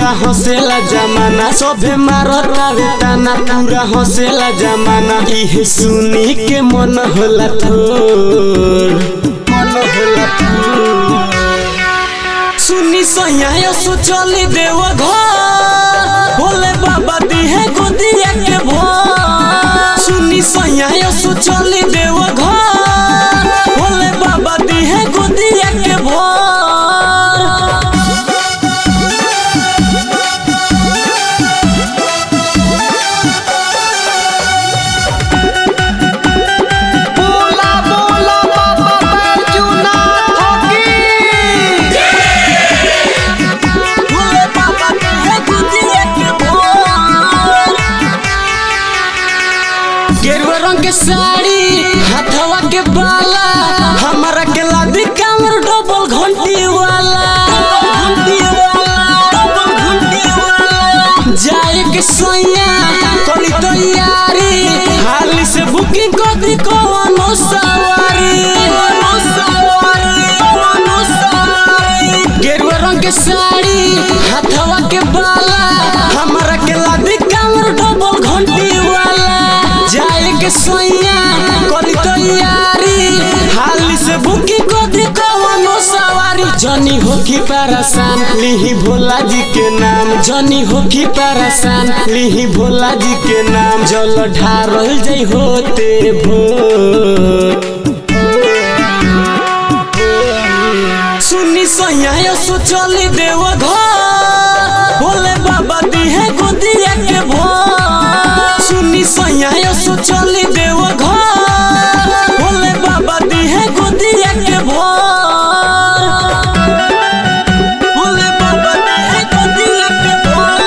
हंसेला जमाना सभे मारतावे ताना पूरा हंसेला जमाना इहे सुनी के मन होला थोर मन होला थोर सुनी सैया सोचली देव घर भोले बाबा दिहे गोदिया के भोर सुनी सैया सोचली देव घर भोले बाबा दिहे गोदिया के भोर बोला बोला बाबा बैजूनाथ की भोले बाबा दिहे गोदिया के भोर गेरुआ रंग के साड़ी हाथवा के बाला हमारा के लादी कामर डबल घंटी वाला घंटी वाला डबल घंटी वाला जाए के सोया कली तैयारी हाली से बुकिंग कर दी कोनो सवारी कोनो सवारी कोनो सवारी गेरुआ रंग के साड़ी हाथवा के बाला हमारा के लादी कामर डबल घंटी वाला जाए के सोया कली तैयारी हाली से बुकी को दी कवनो सवारी जनी हो की परेशान लिही भोला जी के नाम जनी हो की परेशान लिही भोला जी के नाम जल ढारल जई होते भोर सुनी सैया सोचली देव घर भोले बाबा दिहे गोदिया के भोर सुनी सैया सोचली देव घर भोले बाबा दिहे गोदिया के भोर भोले बाबा दिहे गोदिया के भोर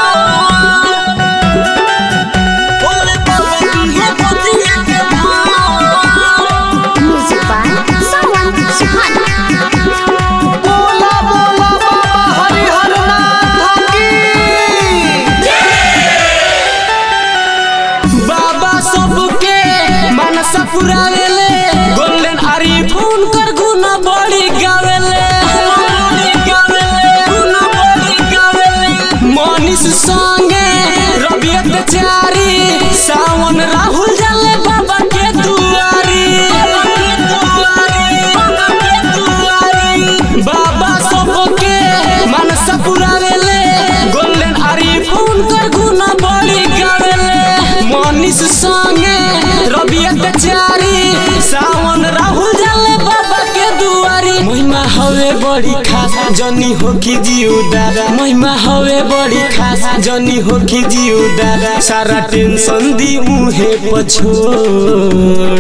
भोले बाबा दिहे गोदिया के भोर Music by Sawan Suhana. बोला बोला बाबा हरिहर नाथ की बाबा सबके मनसा पुरावेले गोल्डन आरी फोन कर गुना बड़ी गावेले बड़ी गावेले गुना बड़ी गावेले मनीष संगे रबियत चारी सावन राहुल जाले बाबा के दुआरी बाबा के दुआरी बाबा के दुआरी बाबा सबके मनसा पुरावेले गोल्डन आरी फोन कर गुना बड़ी गावेले मनीष संगे रबियत चारी सावन राहुल जाले बाबा के दुआरी महिमा हवे बड़ी खास जनी हो की जीव दादा महिमा हवे बड़ी खास जनी हो की जीव दादा सारा टेंशन दी उहे पछोड़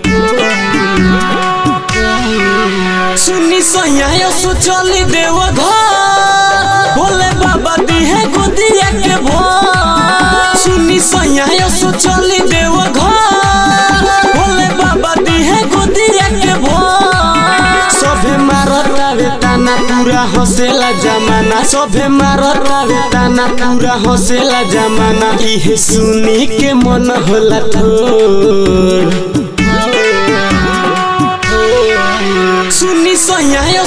सुनी सैया सोचली देव घर भोले बाबा दिहे गोदिया के भोर सुनी सैया सोचली देव घर भोले बाबा दिहे गोदिया के भोर सभे मारतावे ताना पूरा हंसेला जमाना सभे मारतावे ताना पूरा हंसेला जमाना इहे सुनी के मन होला थोर सुनी सैया